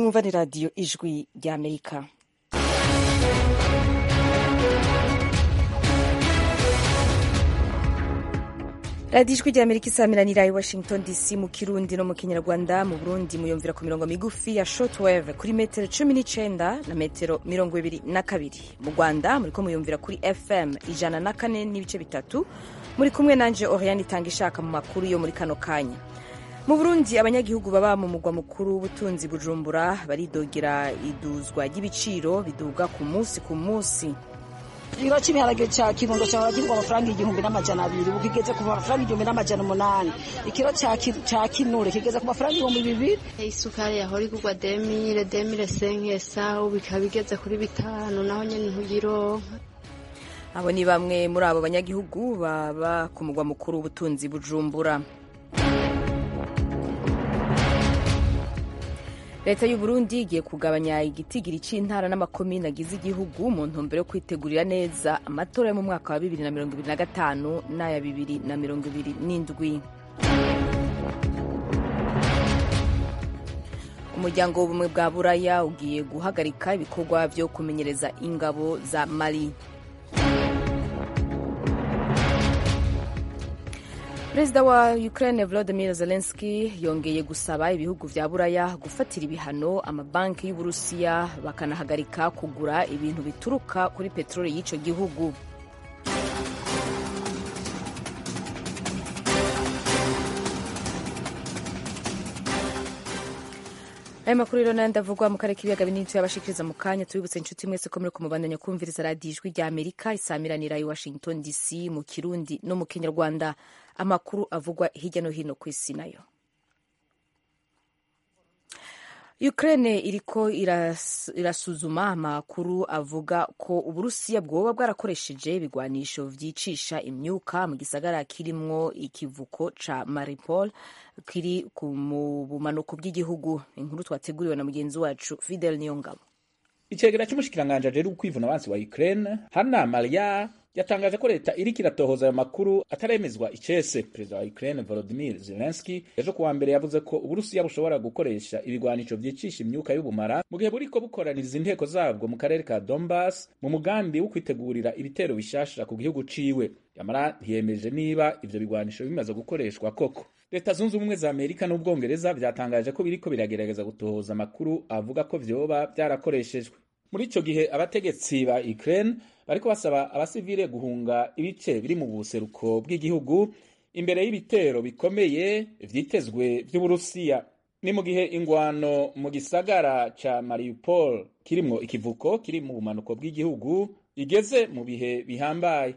mwumva ni radiyo ijwi ry'amerika radiyo ijwi ry'amerika isamiranira i washington dc mu kirundi no mu kinyarwanda mu burundi muyumvira ku mirongo migufi ya shortwave kuri metero cumi n'icenda na metero mirongo ibiri na kabiri mu rwanda muriko muyumvira kuri fm ijana na kane n'ibice bitatu muri kumwe nanje oriane itanga ishaka mu makuru yo muri kano kanya mu burundi abanyagihugu baba mu mugwa mukuru w'ubutunzi bujumbura baridogera iduzwa ry'ibiciro biduga ku munsi ku munsi ikiro cy'ibiharage cya kirundo cyahora kigurwa amafaranga igihumbi n'amajana abiri ubu kigeze ku mafaranga igihumbi n'amajana umunani ikiro cya kinure kigeze ku mafaranga ibihumbi bibiri isukari yahora igurwa demire demire senkesa ubu ikaba igeze kuri bitanu naho nyine ntuyironka abo ni bamwe muri abo banyagihugu baba ku mugwa mukuru w'ubutunzi bujumbura leta y'u Burundi igiye kugabanya igitigiri c'intara n'amakomine agize igihugu mu ntumbero yo kwitegurira neza amatora yo mu mwaka wa bibiri na mirongo ibiri na gatanu n'aya bibiri na mirongo ibiri n'indwi umuryango w'ubumwe bwa buraya ugiye guhagarika ibikorwa vyo kumenyereza ingabo za mali perezida wa ukraine volodymyr zelensky yongeye gusaba ibihugu vya buraya gufatira ibihano amabanki y'uburusiya bakanahagarika kugura ibintu bituruka kuri peteroli y'ico gihugu aya makuru rero nandi avugwa mu karere k'ibiyaga binini tuyabashikiriza mu kanya tubibutse inshuti mwese ko muri kumubandanya kumviriza radiyo ijwi rya amerika isamiranira i washington dc mu kirundi no mu kinyarwanda amakuru avugwa hirya no hino ku isi nayo ukraine iriko iras, irasuzuma amakuru avuga ko uburusiya bwoba bwarakoresheje ibigwanisho vyicisha imyuka mu gisagara kirimwo ikivuko ca maripol kiri mu bumanuko bw'igihugu inkuru twateguriwe na mugenzi wacu fidel niyongabo icegera c'umushikiranganje ajejwe kwivuna abansi wa ukraine hana maria yatangaje ko leta iriko iratohoza ayo makuru ataremezwa icese perezida wa ukraine volodimir zelenski ejo kuwa mbere yavuze ko uburusiya bushobora gukoresha ibigwanisho vyicisha imyuka y'ubumara mu gihe buriko bukoraniriza inteko zabwo mu karere ka donbas mu mugambi wo kwitegurira ibitero bishasha ku gihugu ciwe yamara ntiyemeje niba ivyo bigwanisho bimaze gukoreshwa koko leta zunze ubumwe za amerika n'ubwongereza vyatangaje ko biriko biragerageza gutohoza amakuru avuga ko vyoba vyarakoreshejwe muri ico gihe abategetsi ba ukraine bariko basaba abasivile guhunga ibice biri mu buseruko bw'igihugu imbere y'ibitero bikomeye vyitezwe vy'uburusiya ni mu gihe ingwano mu gisagara ca mariupol kirimwo ikivuko kiri mu bumanuko bw'igihugu igeze mu bihe bihambaye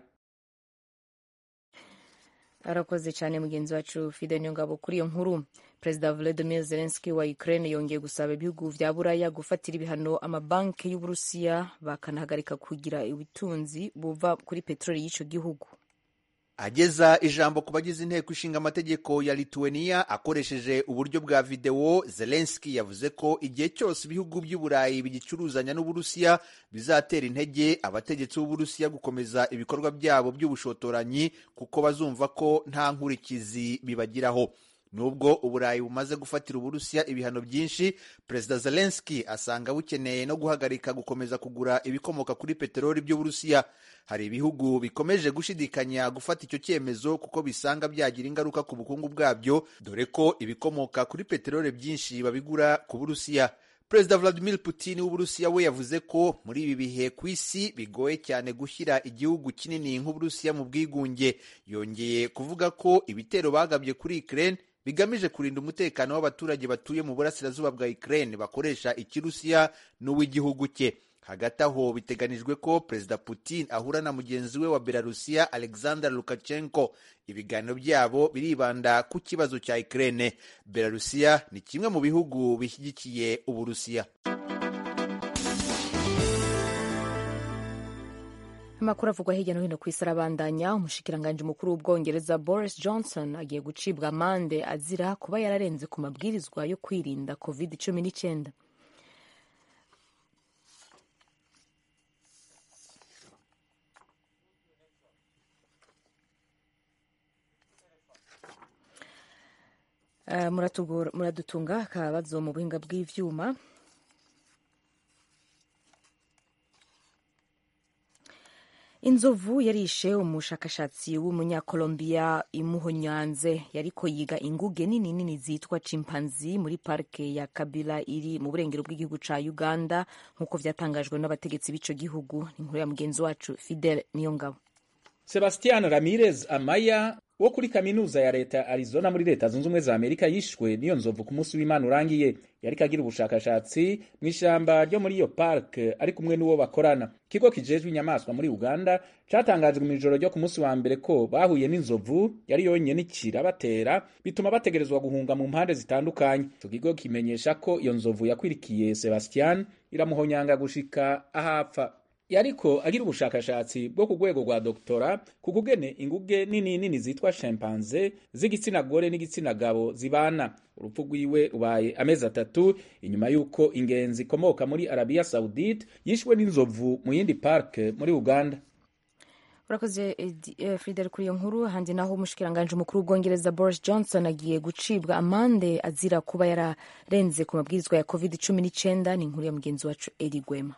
arakoze cyane mugenzi wacu fide nyongabo kuri iyo nkuru perezida volodymyr zelensky wa ukraine yongeye gusaba ibihugu vya buraya gufatira ibihano amabanki y'uburusiya bakanahagarika kugira ubutunzi buva kuri peteroli y'ico gihugu ageza ijambo ku bagize inteko ishinga amategeko ya lituania akoresheje uburyo bwa videwo zelenski yavuze ko igihe cyose ibihugu by'uburayi bigicuruzanya n'uburusiya bizatera intege abategetsi b'uburusiya gukomeza ibikorwa byabo by'ubushotoranyi kuko bazumva ko nta nkurikizi bibagiraho nubwo uburayi bumaze gufatira uburusiya ibihano byinshi perezida zelenski asanga bukeneye no guhagarika gukomeza kugura ibikomoka kuri peteroli by'uburusiya hari ibihugu bikomeje gushidikanya gufata icyo cyemezo kuko bisanga byagira ingaruka ku bukungu bwabyo dore ko ibikomoka kuri peteroli byinshi babigura ku burusiya perezida vladimir putin w'uburusiya we yavuze ko muri ibi bihe ku isi bigoye cyane gushyira igihugu kinini nk'uburusiya mu bwigunge yongeye kuvuga ko ibitero bagabye kuri ukraine bigamije kurinda umutekano w'abaturage batuye mu burasirazuba bwa Ukraine bakoresha ikirusiya n'uw'igihugu cye hagati aho biteganijwe ko perezida Putin ahura na mugenzi we wa Belarusiya Alexander Lukashenko ibiganiro byabo biribanda ku kibazo cya Ukraine Belarusiya ni kimwe mu bihugu bishyigikiye Uburusiya amakuru avugwa hirya no hino ku isi arabandanya umushikiranganji mukuru w'ubwongereza boris johnson agiye gucibwa amande azira kuba yararenze ku mabwirizwa yo kwirinda covid cumi n'icyenda muradutunga akabazo mu buhinga bw'ivyuma inzovu yarishe umushakashatsi w'umunyakolombiya imuhonyanze yariko yiga inguge nini nini zitwa chimpanzi muri parike ya kabila iri mu burengero bw'igihugu ca uganda nk'uko vyatangajwe n'abategetsi b'ico gihugu ni inkuru ya mugenzi wacu fidel niyongabo sebastian ramirez amaya wo kuri kaminuza ya leta ya arizona muri leta zunze ubumwe za amerika yishwe n'iyo nzovu ku munsi w'imana urangiye yariko agira ubushakashatsi mu ishamba ryo muri iyo park ari kumwe n'uwo bakorana ikigo kijejwe inyamaswa muri uganda catangajwe mu ijoro ryo ku munsi wa mbere ko bahuye n'inzovu yari yonyene ikirabatera bituma bategerezwa guhunga mu mpande zitandukanye ico kigo kimenyesha ko iyo nzovu yakwirikiye sebastian iramuhonyanga gushika ahapfa yariko agira ubushakashatsi bwo ku rwego rwa doktora ku kugene inguge nini nini zitwa chimpanze z'igitsina gore n'igitsina gabo zibana urupfu rwiwe rubaye amezi atatu inyuma y'uko ingenzi ikomoka muri arabiya saudite yishwe n'inzovu mu yindi parke muri uganda urakoze uh, fidel kuri iyo nkuru handi naho umushikiranganji umukuru w'ubwongereza boris johnson agiye gucibwa amande azira kuba yararenze ku mabwirizwa ya covid cumi n'icyenda ni inkuru ya mugenzi wacu eri gwema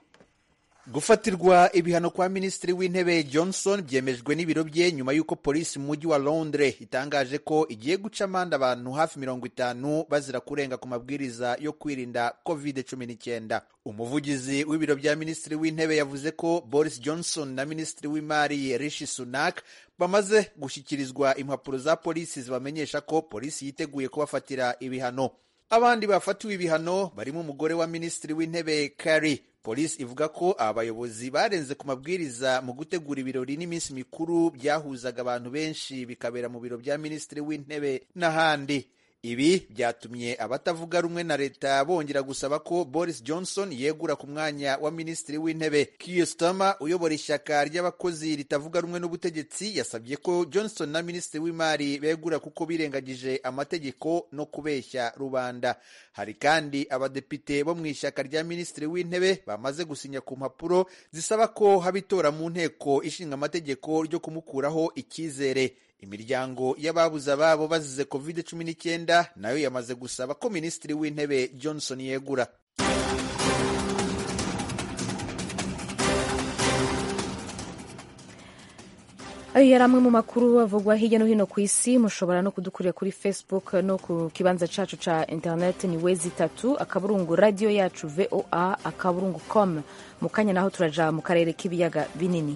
gufatirwa ibihano kwa minisitiri w'intebe johnson byemejwe n'ibiro bye nyuma y'uko polisi mu mujyi wa londres itangaje ko igiye guca amande abantu hafi mirongo itanu bazira kurenga ku mabwiriza yo kwirinda covid cumi n'icyenda umuvugizi w'ibiro bya minisitiri w'intebe yavuze ko boris johnson na minisitiri w'imari rishi sunak bamaze gushyikirizwa impapuro za polisi zibamenyesha ko polisi yiteguye kubafatira ibihano abandi bafatiwe ibihano barimo umugore wa minisitiri w'intebe kari polisi ivuga ko aba bayobozi barenze ku mabwiriza mu gutegura ibirori n'iminsi mikuru byahuzaga abantu benshi bikabera mu biro bya minisitiri w'intebe n'ahandi ibi byatumye abatavuga rumwe na leta bongera gusaba ko boris johnson yegura ku mwanya wa minisitiri w'intebe Keir Starmer uyobora ishyaka ry'abakozi ritavuga rumwe n'ubutegetsi yasabye ko johnson na minisitiri w'imari begura kuko birengagije amategeko no kubeshya rubanda hari kandi abadepite bo mu ishyaka rya minisitiri w'intebe bamaze gusinya ku mpapuro zisaba ko haba itora mu nteko ishinga amategeko ryo kumukuraho icyizere imiryango y'ababuze ababo bazize covid cumi n'icyenda nayo yamaze gusaba ko minisitiri w'intebe johnson yegura ayo yari amwe mu makuru avugwa hirya no hino ku isi mushobora no kudukurira kuri facebook no ku kibanza cacu ca internet ni wezi itatu akaburungu radiyo yacu voa akaburungu com mu kanya naho turaja mu karere k'ibiyaga binini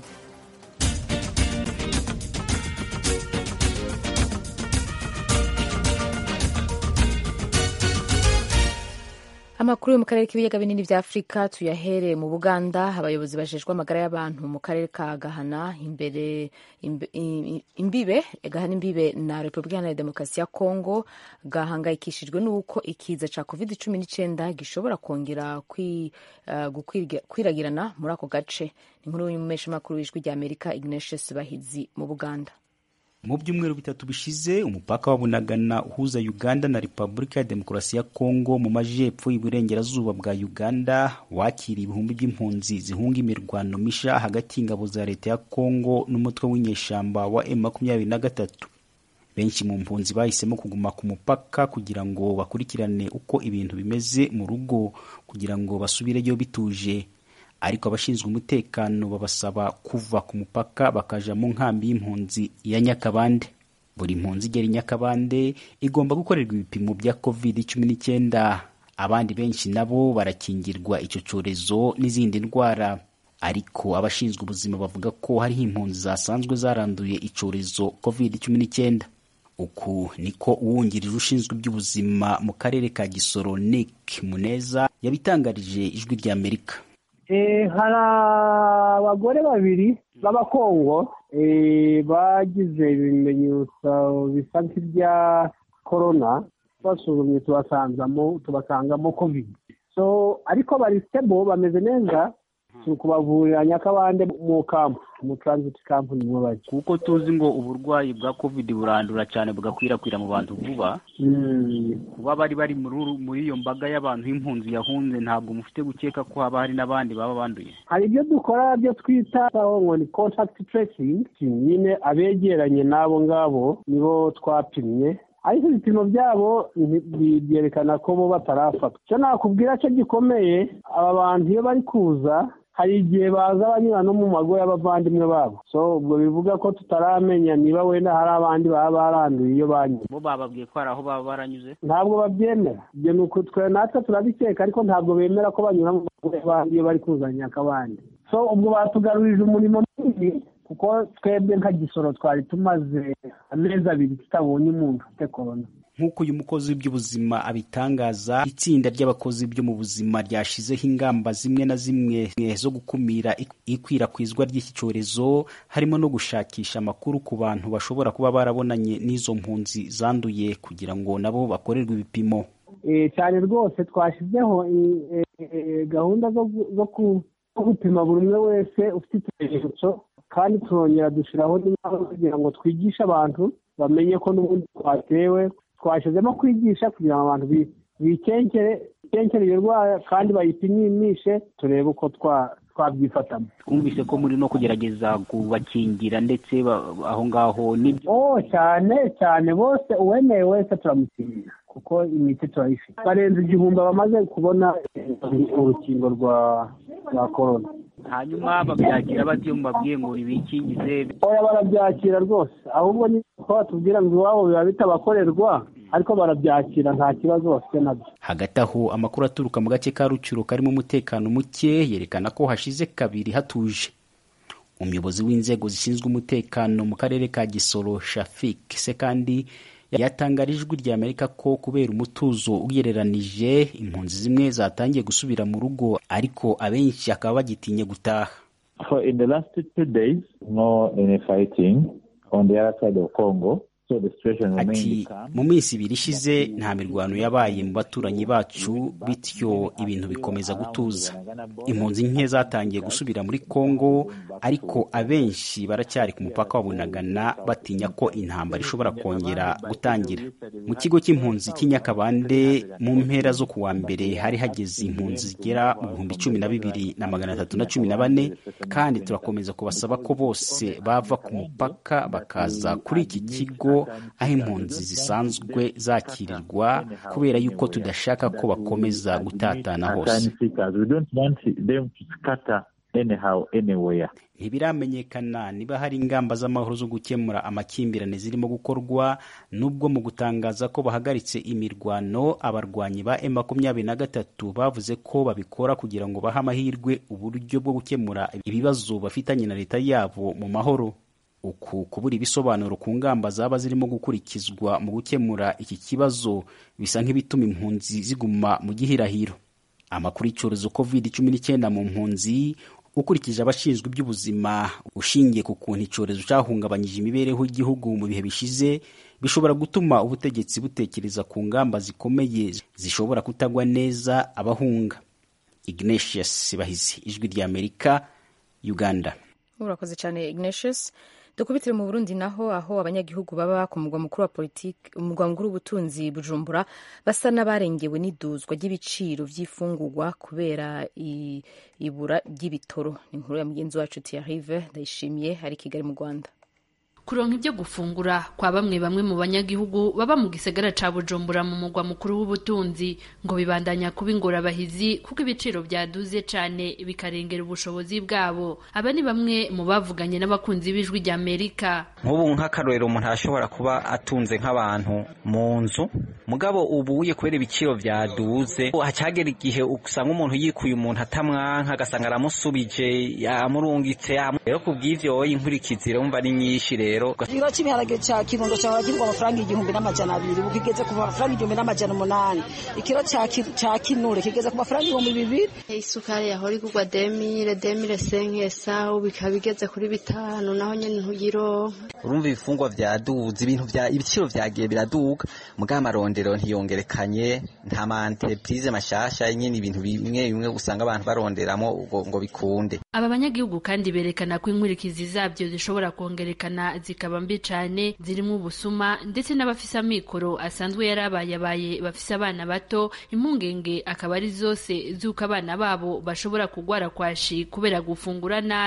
amakuru yo mu karere k'ibiyaga binini vya afurika tuyahere mu buganda abayobozi bajejwe amagara y'abantu mu karere ka gahana imbere imbe, imbibe gahana imbibe na repubulika iharanira demokarasi ya kongo gahangayikishijwe n'uko ikiza ca covid cumi n'icyenda gishobora kongera kwi, uh, kwiragirana muri ako gace inkuru y'umumeshamakuru w'ijwi rya amerika ignatius bahizi mu buganda mu byumweru bitatu bishize umupaka wa bunagana uhuza uganda na repubulika ya demokarasi ya kongo mu majyepfo y'iburengerazuba bwa uganda wakiriye ibihumbi by'impunzi zihunga imirwano misha hagati y'ingabo za leta ya kongo n'umutwe w'inyeshamba wa m makumyabiri na gatatu benshi mu mpunzi bahisemo kuguma ku mupaka kugira ngo bakurikirane uko ibintu bimeze mu rugo kugira ngo basubireyo bituje ariko abashinzwe umutekano babasaba kuva ku mupaka bakaja mu nkambi y'impunzi ya nyakabande buri mpunzi igera i nyakabande igomba gukorerwa ibipimo bya covid cumi n'icyenda abandi benshi nabo barakingirwa icyo cyorezo n'izindi ndwara ariko abashinzwe ubuzima bavuga ko hariho impunzi zasanzwe zaranduye icyorezo covid cumi n'icyenda uku niko uwungirije ushinzwe iby'ubuzima mu karere ka gisoro nick muneza yabitangarije ijwi ry'amerika hari abagore babiri b'abakongo bagize ibimenyetso bisa nk'ibya korona basuzumye tubasanzamo tubasangamo kovide so ariko bari sitebo bameze neza turi kubavurira nyakabande mu kampu mu transit camp niho bari kuko tuzi ngo uburwayi bwa covid burandura cyane bugakwirakwira mu bantu vuba kuba bari bari muri iyo mbaga y'abantu y'impunzi yahunze ntabwo mufite gukeka ko haba hari n'abandi baba banduye hari ibyo dukora byo twita ngo ni contact tracing nyine abegeranye n'abo ngabo nibo twapimye ariko ibipimo byabo byerekana ko bo batarafatwa icyo nakubwira cyo gikomeye aba bantu iyo bari kuza hari igihe baza banyura no mu mago y'abavandimwe babo so ubwo bivuga ko tutaramenya niba wenda hari abandi baba baranduye iyo banyuze bo bababwiye ko hari aho baba baranyuze ntabwo babyemera ibyo ni uko twe natwe turabikeka ariko ntabwo bemera ko banyura mu mago y'abandi iyo bari kuzanya akabandi so ubwo batugarurije umurimo munini kuko twebwe nka gisoro twari tumaze amezi abiri tutabonye umuntu ufite korona nk'uko uyu mukozi w'iby'ubuzima abitangaza itsinda ry'abakozi byo mu buzima ryashizeho ingamba zimwe na zimwe zo gukumira ikwirakwizwa ry'iki cyorezo harimo no gushakisha amakuru ku bantu bashobora kuba barabonanye n'izo mpunzi zanduye kugira ngo nabo bakorerwe ibipimo cyane rwose twashyizeho gahunda zo gupima buri umwe wese ufite ikimenyetso kandi turongera dushyiraho n'inama kugira ngo twigishe abantu bamenye ko n'ubundi twatewe twashyizemo kwigisha kugira ngo abantu bikenkere iyo ndwara kandi bayipimishe turebe uko twabyifatamo twumvise ko muri no kugerageza kubakingira ndetse aho ngaho nibyo oh cyane cyane bose uwemeye wese turamukingira kuko imiti turayifite barenze igihumbi bamaze kubona urukingo rwa rwa korona hanyuma babyakira bati iyo mubabwiye ngo bikingize oya barabyakira rwose ahubwo ni ko batubwira ngo iwabo biba bitabakorerwa ariko barabyakira nta kibazo bafite nabyo hagati aho amakuru aturuka mu gace ka rucuro karimo umutekano muke yerekana ko hashize kabiri hatuje umuyobozi w'inzego zishinzwe umutekano mu karere ka gisoro shafik se kandi yatangarije ijwi rya amerika ko kubera umutuzo ugereranije impunzi zimwe zatangiye gusubira mu rugo ariko abenshi akaba bagitinye gutaha So in the last two days, no any fighting on the other side of Congo. So the situation ati remains calm. mu minsi ibiri ishize nta mirwano yabaye mu baturanyi bacu bityo ibintu bikomeza gutuza impunzi nke zatangiye gusubira muri kongo ariko abenshi baracyari ku mupaka wa bunagana batinya ko intambara ishobora kongera gutangira mu kigo cy'impunzi cy'inyakabande mu mpera zo ku wa mbere hari hageze impunzi zigera mu bihumbi cumi na bibiri na magana atatu na cumi na bane kandi turakomeza kubasaba ko bose bava ku mupaka bakaza kuri iki kigo aho impunzi zisanzwe zakirirwa kubera yuko tudashaka ko bakomeza gutatana hose Asylum seekers, we don't want them to scatter anyhow, anywhere. ntibiramenyekana niba hari ingamba z'amahoro zo gukemura amakimbirane zirimo gukorwa nubwo mu gutangaza ko bahagaritse imirwano abarwanyi ba M makumyabiri na gatatu bavuze ko babikora kugira ngo bahe amahirwe uburyo bwo gukemura ibibazo bafitanye na leta yabo mu mahoro uku kubura ibisobanuro ku ngamba zaba zirimo gukurikizwa mu gukemura iki kibazo bisa nk'ibituma impunzi ziguma mu gihirahiro amakuru y'icyorezo covid cumi n'icyenda mu mpunzi ukurikije abashinzwe iby'ubuzima ushingiye ku kuntu icyorezo cyahungabanyije imibereho y'igihugu mu bihe bishize bishobora gutuma ubutegetsi butekereza ku ngamba zikomeye zishobora kutagwa neza abahunga ignatius bahizi ijwi ry'amerika uganda urakoze cyane ignatius dukubitire mu burundi naho aho abanyagihugu baba ku mugwa mukuru wa politiki umugwa mukuru w'ubutunzi bujumbura basa n'abarengewe n'iduzwa ry'ibiciro by'ifungurwa kubera i- ibura ry'ibitoro ni inkuru ya mugenzi wacu tiyarive ndayishimiye ari i kigali mu rwanda kuronka ibyo gufungura kwa bamwe bamwe mu banyagihugu baba mu gisagara ca bujumbura mu mugwa mukuru w'ubutunzi ngo bibandanya kuba ingorabahizi kuko ibiciro byaduze cane bikarengera ubushobozi bwabo aba ni bamwe mu bavuganye n'abakunzi b'ijwi rya amerika nk'ubu nk'akarorero umuntu arashobora kuba atunze nk'abantu mu nzu mugabo ubuye kubera ibiciro byaduze hacagera igihe usanga umuntu yikuye umuntu atamwanka agasanga aramusubije yamurungitse yamu- rero ku bw'ivyo wowe inkurikizi urumva ari nyinshi rero ikiro cy'ibiharage cya kirundo cyahora kigurwa amafaranga igihumbi n'amajana abiri ubu kigeze ku mafaranga igihumbi n'amajana umunani ikiro cya ki- cya kinure kigeze ku mafaranga ibihumbi bibiri isukari yahora igurwa demire demire senkesa ubu bikaba bigeze kuri bitanu naho nyine ntuyironka urumva ibifungwa vyaduze ibintu vya ibiciro vyagiye biraduga mugabo amarondero ntiyongerekanye nta ma entreprise mashasha nyine ibintu bimwe bimwe usanga abantu baronderamo ngo, ngo bikunde aba banyagihugu kandi berekana ko inkurikizi zabyo zishobora kongerekana zikaba mbi cane zirimo ubusuma ndetse n'abafise amikoro asanzwe yarabayabaye bafise abana bato impungenge akaba ari zose z'uko abana babo bashobora kugwara kwashi kubera gufungura nabi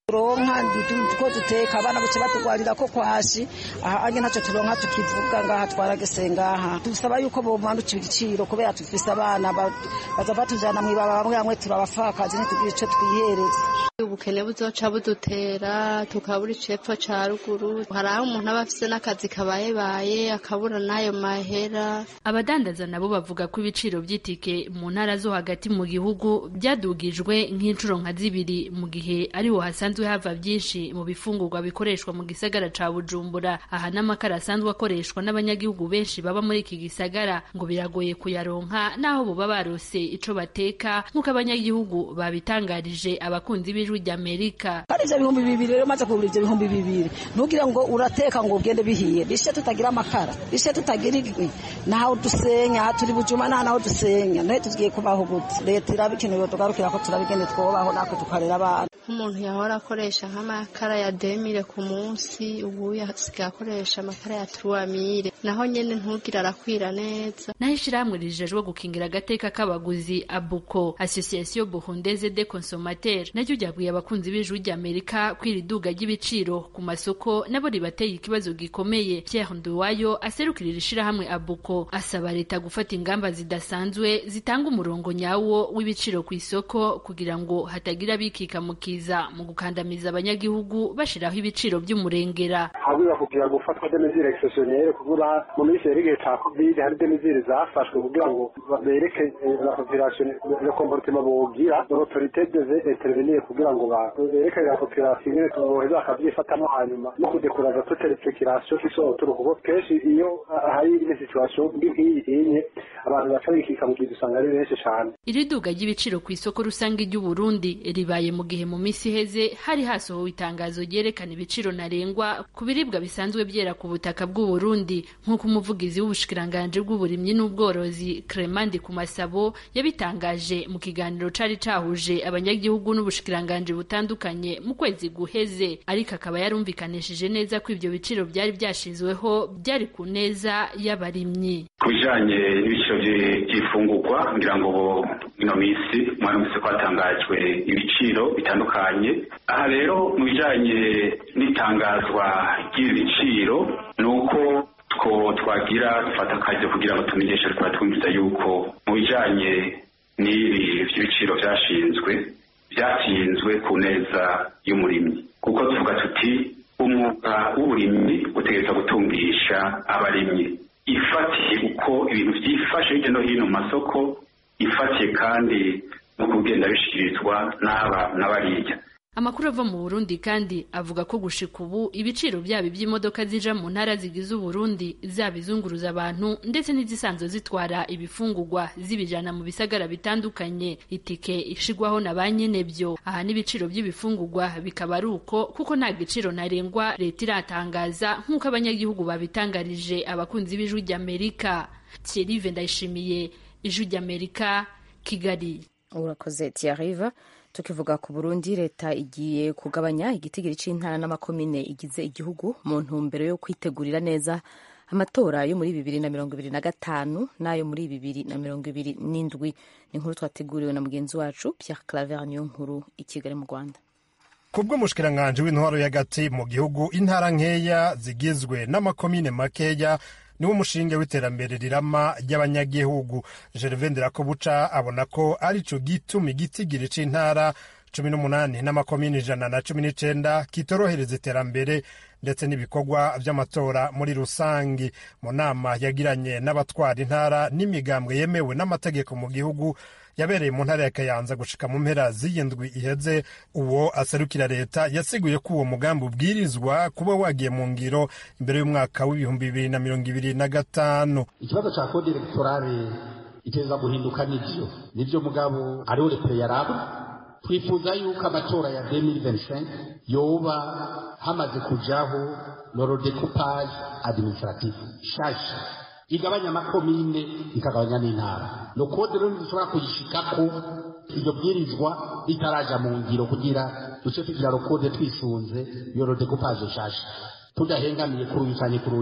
turonka ko duteka abana buce batugwarira ko kwashi aha anye ntacyo turonka tukivuga ngaha twaragese ngaha dusaba yuko bomanukira igiciro kubera tufise abana baza batujana mw'ibaba bamwe bamwe turabafakazi ntitugira ico twihereza ubukene buzoca budutera tukabura icepfo ca ruguru hari aho umuntu aba afise n'akazi kabayebaye akabura n'ayo mahera abadandaza nabo bavuga ko ibiciro by'itike mu ntara zo hagati mu gihugu byadugijwe nk'inshuro nka zibiri mu gihe ariho hasanzwe hava byinshi mu bifungurwa bikoreshwa mu gisagara ca bujumbura aha n'amakara asanzwe akoreshwa n'abanyagihugu benshi baba muri iki gisagara ngo biragoye kuyaronka n'aho boba barose ico bateka nk'uko abanyagihugu babitangarije abakunzi b'ijwi ry'amerika hari ivyo bihumbi bibiri rero maze kugura ivyo bihumbi bibiri ntugire ngo urateka ngo ugende bihiye bishe tutagira amakara bishe tutagira inkwi naho dusenya turi bujuma nta naho dusenya naho tugiye kubaho gute leta irabikenewe tugarukira ko turabigende twobaho natwe tukarera abana nk'umuntu yahora akoresha nk'amakara ya demire ku munsi ubu yasigaye akoresha amakara ya turuwamire naho nyene ntugire arakwira neza naho ishirahamwe rijejwe gukingira agateka k'abaguzi abuko association burundaise de consommateur naryo ryabwiye abakunzi b'ijwi ry'amerika ko iri duga ry'ibiciro ku masoko nabo ribateye ikibazo gikomeye pierre nduwayo aserukira iri shirahamwe abuko asaba leta gufata ingamba zidasanzwe zitanga umurongo nyawo w'ibiciro ku isoko kugira ngo hatagira abikika mu kiza mu gukandamiza abanyagihugu bashiraho ibiciro by'umurengera habura kugira ngo ufatwe demezire exceptionnelle kugura mu minsi yari igihe ca covid hari demezire zafashwe kugira ngo bereke la population le comportement bogira l'autorité devait intervenir kugira ngo bereke la population ingene boheza bakavyifatamo hanyuma no kudekuraza toute respiration qui sont autour kuko kenshi iyo hari une situation nk'iyi inye abantu baca bikika mu gihe usanga ari benshi cane iri duga ry'ibiciro ku isoko rusange ry'u Burundi ribaye mu gihe mu minsi iheze hari hasohowe itangazo ryerekana ibiciro ntarengwa ku biribwa bisanzwe byera ku butaka bw'u Burundi nk'uko umuvugizi w'ubushikiranganje bw'uburimyi n'ubworozi Clement ku masabo yabitangaje mu kiganiro cari cahuje abanyagihugu n'ubushikiranganje butandukanye mu kwezi guheze ariko akaba yarumvikanishije neza ko ivyo biciro byari byashizweho byari ku neza y'abarimyi ku bijanye n'ibiciro by'ifungurwa ngira ngo ino minsi mwaramutse ko hatangajwe ibiciro bitandukanye aha rero mu bijanye n'itangazwa ry'ibiciro ni uko two twagira dufata akazi kugira ngo tumenyeshe twaba twumviza yuko mu bijanye n'ibi by'ibiciro byashinzwe byatsinzwe ku neza y'umurimyi kuko tuvuga tuti umwuga w'uburimyi utegereza gutungisha abarimyi ifatiye uko ibintu byifashe hirya no hino mu masoko ifatiye kandi no kugenda bishyikirizwa n'aba n'abariya amakuru ava mu burundi kandi avuga ko gushika ubu ibiciro byaba iby'imodoka zija mu ntara zigize uburundi zaba izunguruza abantu ndetse n'izisanzwe zitwara ibifungurwa zibijana mu bisagara bitandukanye itike ishigwaho na ba nyenebyo aha n'ibiciro by'ibifungurwa bikaba ari uko kuko nta giciro ntarengwa leta iratangaza nk'uko abanyagihugu babitangarije abakunzi b'ijwi ry'amerika thierry ndayishimiye ijwi ry'amerika kigali urakoze tiyariva tukivuga ku burundi leta igiye kugabanya igitigiri c'intara n'amakomine igize igihugu mu ntumbero yo kwitegurira neza amatora yo muri bibiri na mirongo ibiri na gatanu n'ayo muri bibiri na mirongo ibiri n'indwi ni inkuru twateguriwe na mugenzi wacu pierre claver niyo nkuru i kigali mu rwanda kubw'umushikiranganji w'intwaro y'agati mu gihugu intara nkeya zigizwe n'amakomine makeya niwo mushinge w'iterambere rirama ry'abanyagihugu gervain nderakobuca abona ko ari co gituma igitigiri c'intara cumi n'umunani n'amakomini ijana na cumi n'icenda kitorohereza iterambere ndetse n'ibikorwa vy'amatora muri rusangi mu nama yagiranye n'abatwara intara n'imigambwe yemewe n'amategeko mu gihugu yabereye mu ntara ya kayanza gushika mu mpera z'iyindwi iheze uwo aserukira leta yasiguye ko uwo mugambi ubwirizwa kuba wagiye mu ngiro imbere y'umwaka w'ibihumbi bibiri na mirongo ibiri na gatanu ikibazo ca kode elegtorale iteza guhinduka nivyo nivyo mugabo ariho leta yaraba twifuza yuko amatora ya 2025 yoba hamaze kujaho norodekupage administratif shasha igabanya amakomine ikagabanya n'intara no kode rero ntidushobora kuyishikako iryo bwirizwa ritaraja mu ngiro kugira duce tugira rokode twisunze iyo rodekupaje nshasha tudahengamiye kuri uyu canke kuri uriya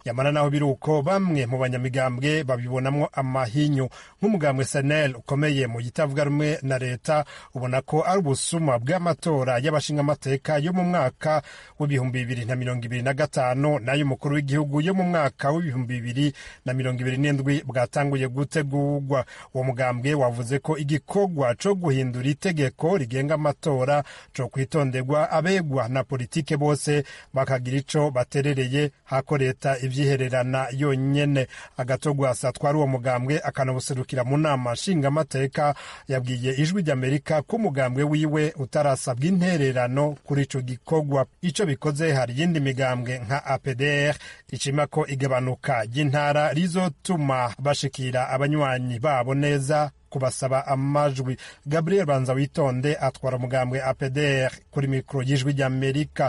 nyamara naho biri uko bamwe mu banyamigambwe babibonamwo amahinyu nk'umugambwe senel ukomeye mu gitavuga rumwe na leta ubona ko ari ubusuma bw'amatora y'abashingamateka yo mu mwaka w'ibihumbi bibiri na mirongo ibiri na gatanu n'ay'umukuru w'igihugu yo mu mwaka w'ibihumbi bibiri na mirongo ibiri n'indwi bwatanguye gutegurwa uwo mugambwe wavuze ko igikorwa co guhindura itegeko rigenga amatora co kwitonderwa abegwa na politike bose bakagira ico baterereye hako leta ivyihererana yonyene agatogwasa twari uwo mugambwe akanabuserukira mu nama nshingamateka yabwiye ijwi ry'amerika ko umugambwe wiwe utarasabwa intererano kuri ico gikorwa ico bikoze hari iyindi migambwe nka apdr icima ko igabanuka ry'intara rizotuma bashikira abanywanyi babo neza kubasaba amajwi gabriel banza witonde atwara umugambwe apdr kuri mikoro y'ijwi ry'amerika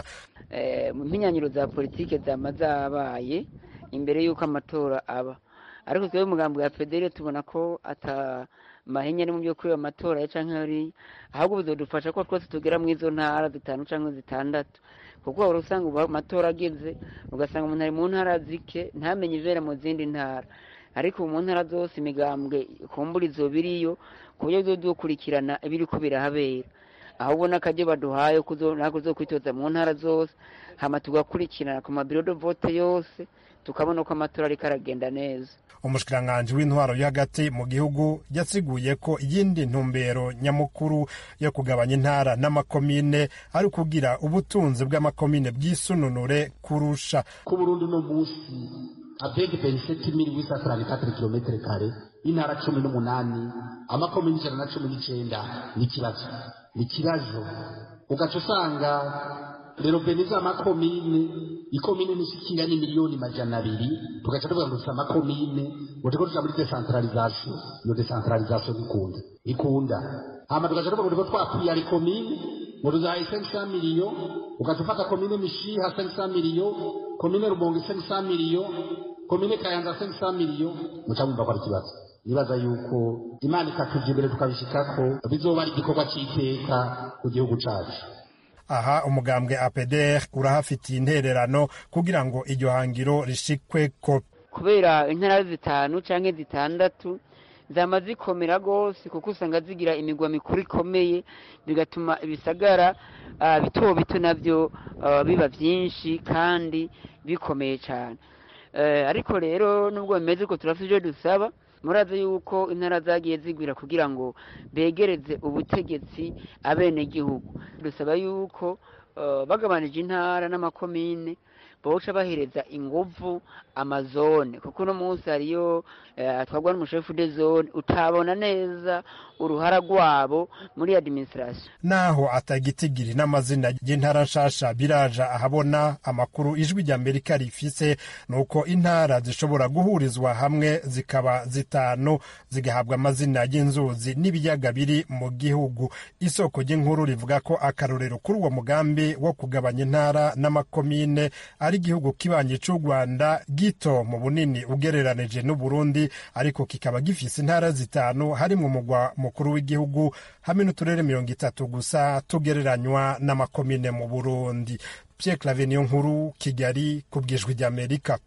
mu mpinyanyiro za politike zama zabaye imbere y'uko amatora aba ariko twebwe umugambi wa federe tubona ko ata mahenya ari mu byo kuri ayo matora ya canke ari ahubwo bizodufasha ko twese tugera mu izo ntara zitanu canke zitandatu kuko wari usanga ubu amatora ageze ugasanga umuntu ari mu ntara zike ntamenye ibera mu zindi ntara ariko mu ntara zose imigambwe kumbura izo biriyo ku buryo bizodukurikirana ibiriko birahabera aho ubona akajya baduhaye ntabwo zo kwitoza mu ntara zose hama tugakurikirana ku mabiro de vote yose tukabona ko amatora ariko aragenda neza umushikiranganji w'intwaro yo hagati mu gihugu yasiguye ko iyindi ntumbero nyamukuru yo kugabanya intara n'amakomine ari ukugira ubutunzi bw'amakomine bw'isununure kurusha ku burundi uno munsi avege periseti miri wisa tarani katiri kilometere kare intara cumi n'umunani amakomine ijana na cumi n'icenda ni ikibazo ni ikibazo ugaca usanga rero beniza amakomine ikomine nishikira ni miliyoni majana abiri tugaca tuvuga ngo dufite amakomine ngo turiko tuja muri decentralisation iyo decentralisation ikunda ikunda hama tugaca tuvuga ngo turiko twapiyara ikomine ngo tuzahaye 500 miliyo ugaca ufata komine mishiha 500 miliyo komine rumonge 500 miliyo komine kayanza 500 miliyo muca mwumva ko ari ikibazo nibaza yuko imana ikatuja imbere tukabishikako bizoba ari igikorwa c'iteka ku gihugu cacu aha umugambwe apdr urahafitiye intererano kugira ngo iryo hangiro rishikweko kubera intara zitanu canke zitandatu zama zikomera rwose kuko usanga zigira imigwa mikuru ikomeye bigatuma ibisagara uh, bito bito navyo uh, biba vyinshi kandi bikomeye cane uh, ariko rero nubwo bimeze uko turafite ivyo dusaba murazi yuko intara zagiye zigwira kugira ngo begereze ubutegetsi abenegihugu dusaba yuko bagabanije intara n'amakomine boca bahereza inguvu amazone kuko uno munsi hariyo atwarwa n'umushefu de zone utabona neza uruhara rwabo muri administration naho atagitigiri n'amazina y'intara nshasha biraja ahabona amakuru ijwi rya amerika rifise nuko intara zishobora guhurizwa hamwe zikaba zitanu zigahabwa amazina y'inzuzi n'ibiyaga biri mu gihugu isoko ry'inkuru rivuga ko akarorero kuri uwo mugambi wo kugabanya intara n'amakomine ari igihugu kibanye cy'u rwanda gito mu bunini ugereranije n'uburundi ariko kikaba gifise intara zitanu harimwo umugwa mukuru w'igihugu hamwe n'uturere mirongo itatu gusa tugereranywa n'amakomine mu burundi pierre clave niyo nkuru kigali ku bwijwi ry'amerika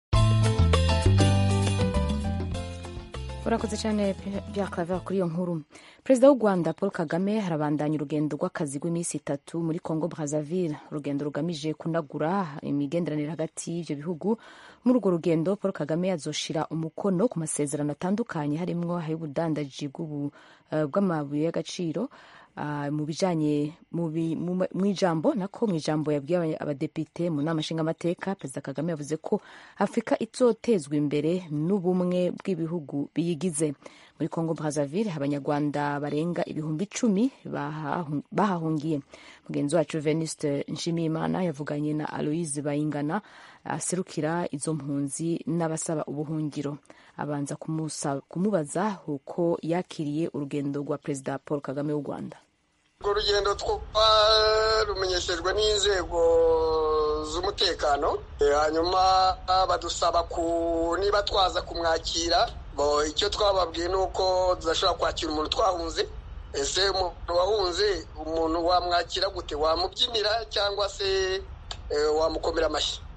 urakoze cyane bya claver kuri iyo nkuru perezida w'u rwanda paul kagame harabandanya urugendo rw'akazi rw'iminsi itatu muri congo brazzaville urugendo rugamije kunagura imigenderanire hagati y'ibyo bihugu muri urwo rugendo paul kagame azoshira umukono ku masezerano atandukanye harimwo ay'ubudandaji bw'amabuye y'agaciro mu bijanye mu ijambo nako mu ijambo yabwiye abadepite mu nama nshingamateka perezida kagame yavuze ko afurika izotezwa imbere n'ubumwe bw'ibihugu biyigize muri congo brazzaville abanyarwanda barenga ibihumbi icumi bahahungiye mugenzi wacu venuste nshimiyimana yavuganye na aloise bayingana aserukira izo mpunzi n'abasaba ubuhungiro abanza kumubaza uko yakiriye urugendo rwa perezida paul kagame w'u rwanda urwo rugendo twarumenyeshejwe n'inzego z'umutekano hanyuma badusaba ku niba twaza kumwakira icyo twababwiye ni uko tudashobora kwakira umuntu twahunze ese umuntu wahunze umuntu wamwakira gute wamubyinira cyangwa se wamukomera amashyi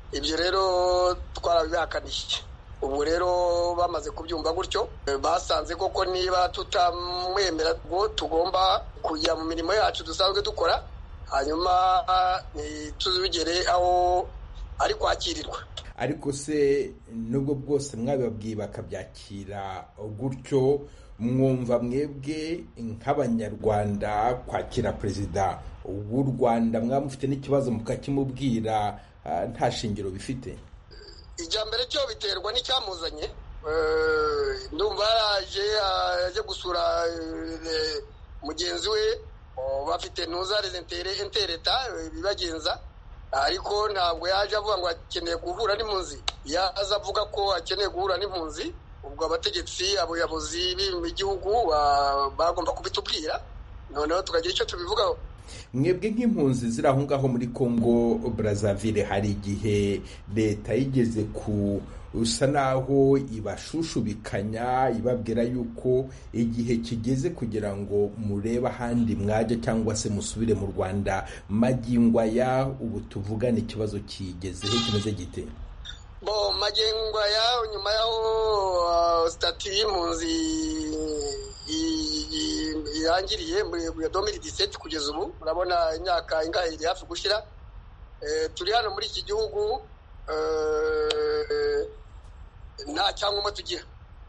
ibyo rero twarabibihakaniye ubu rero bamaze kubyumva gutyo basanze koko niba tutamwemera ngo tugomba kujya mu mirimo yacu dusanzwe dukora hanyuma ntituzigere aho ari kwakirirwa ariko se nubwo bwose mwabibabwiye bakabyakira gutyo mwumva mwebwe nk'abanyarwanda kwakira perezida w'u rwanda mwaba mufite n'ikibazo mukakimubwira nta shingiro bifite ijya mbere cyo biterwa n'icyamuzanye ndumva yaraje ajya gusura mugenzi we bafite ntuzareze intereta bibagenza ariko ntabwo yaje avuga ngo akeneye guhura n'impunzi yaza avuga ko akeneye guhura n'impunzi ubwo abategetsi abayobozi b'igihugu bagomba kubitubwira noneho tukagira icyo tubivugaho mwebwe nk'impunzi ziri aho ngaho muri congo brazzaville hari igihe leta yigeze ku usa naho ibashushubikanya ibabwira yuko igihe kigeze kugira ngo murebe ahandi mwajya cyangwa se musubire mu rwanda magingo aya ubu tuvugane ikibazo kigezeho kimeze gite bo magingo aya nyuma y'aho sitati y'impunzi irangiriye muri domiri diseti kugeza ubu murabona imyaka ingahe iri hafi gushyira turi hano muri iki gihugu nta cyangombwa tugira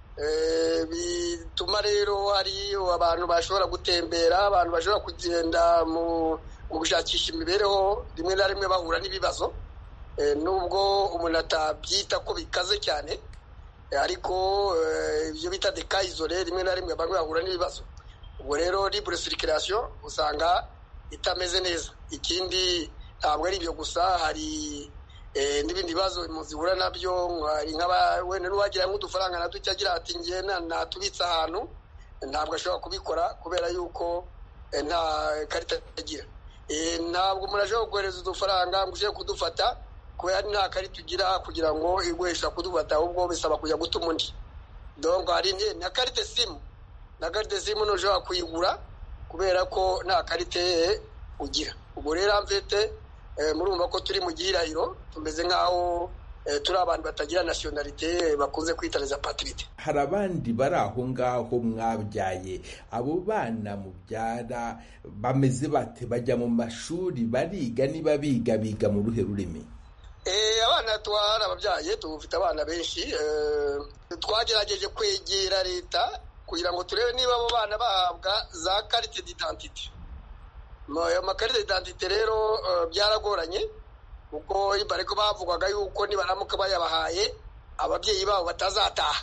bituma rero hari abantu bashobora gutembera abantu bashobora kugenda mu gushakisha imibereho rimwe na rimwe bahura n'ibibazo nubwo umuntu atabyita ko bikaze cyane ariko ibyo bita dekayizore rimwe na rimwe bamwe bahura n'ibibazo ubwo rero libure sirikirasiyo usanga itameze neza ikindi ntabwo ari ibyo gusa hari n'ibindi bibazo impunzi zihura nabyo wenda n'uwagira nk'udufaranga na duke agira ati ngiye natubitse ahantu ntabwo ashobora kubikora kubera yuko nta karita agira ntabwo umuntu ashobora kohereza udufaranga ngo uje kudufata kubera nta karita ugira kugira ngo iguhesha kudufata ahubwo bisaba kujya gutuma undi dongo hari na karite simu na karite simu ntushobora kuyigura kubera ko nta karite ugira ubwo rero amvete murumva ko turi mu gihirahiro tumeze nk'aho turi abantu batagira nasiyonalite bakunze kwita za patirite hari abandi bari aho ngaho mwabyaye abo bana mubyara bameze bate bajya mu mashuri bariga niba biga biga mu ruhe rurimi abana twari ababyaye dufite abana benshi twagerageje kwegera leta kugira ngo turebe niba abo bana bahabwa za karite d'identite ayo makarita d'identite rero byaragoranye kuko bariko bavugwaga yuko nibaramuka bayabahaye ababyeyi babo batazataha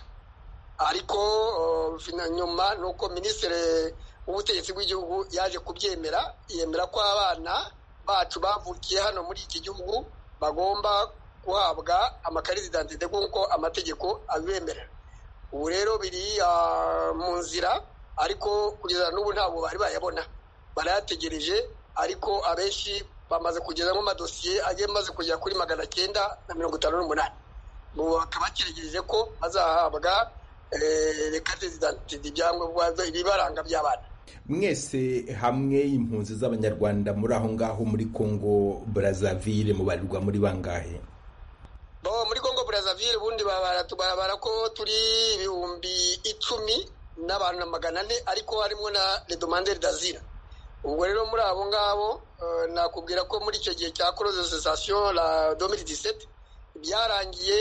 ariko nyuma ni uko minisitiri w'ubutegetsi bw'igihugu yaje kubyemera yemera ko abana bacu bavukiye hano muri iki gihugu bagomba guhabwa amakarita d'identite nk'uko amategeko abibemerera ubu rero biri mu nzira ariko kugeza n'ubu ntabwo bari bayabona barayategereje ariko abenshi bamaze kugezamo amadosiye agiye amaze kugera kuri magana cyenda na mirongo itanu n'umunani ubu bakaba bakiregereje ko bazahabwa rekate zidantide ibyangombwa ibibaranga by'abana mwese hamwe impunzi z'abanyarwanda muri aho ngaho muri congo brazzaville mubarirwa muri bangahe muri congo brazzaville ubundi barabara ko turi ibihumbi icumi n'abantu na magana ane ariko harimo na redomanderi d'azira ubwo rero muri abo ngabo nakubwira ko muri icyo gihe cya koroze sensasiyo la domiri diseti byarangiye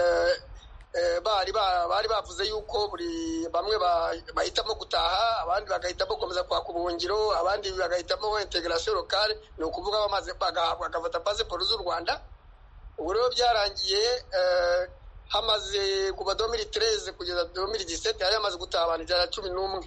bari bavuze yuko buri bamwe bahitamo gutaha abandi bagahitamo gukomeza kwaka ubuhungiro abandi bagahitamo integarasiyo lokale ni ukuvuga bamaze bagafata pasiporo z'u rwanda ubu rero byarangiye hamaze kuva domiri tereze kugeza domiri diseti hari hamaze gutaha abantu ijana na cumi n'umwe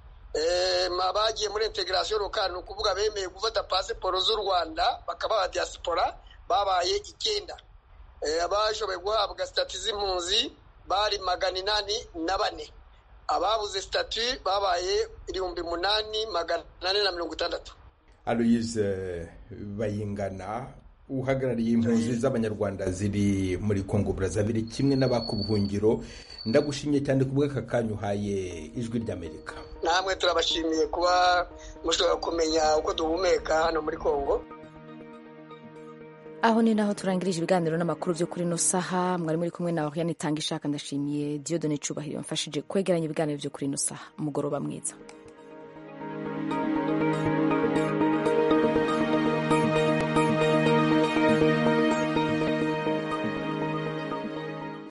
bagiye muri integarasiyo lokale ni ukuvuga bemeye gufata pasiporo z'u rwanda bakaba aba diaspora babaye icyenda abashoboye guhabwa sitati z'impunzi bari magana inani na bane ababuze sitati babaye ibihumbi munani magana ane na mirongo itandatu aloyize bayingana uhagarariye impunzi z'abanyarwanda ziri muri congo brazzaville kimwe n'abakubuhungiro ndagushimye cyane ku bw'aka kanya uhaye ijwi ry'amerika namwe turabashimiye kuba mushobora kumenya uko duhumeka hano muri congo aho ni naho turangirije ibiganiro n'amakuru byo kuri ino saha mwari muri kumwe nawe yanitanga ishaka ndashimiye diodone cubahiro yamfashije kwegeranya ibiganiro byo kuri ino saha umugoroba mwiza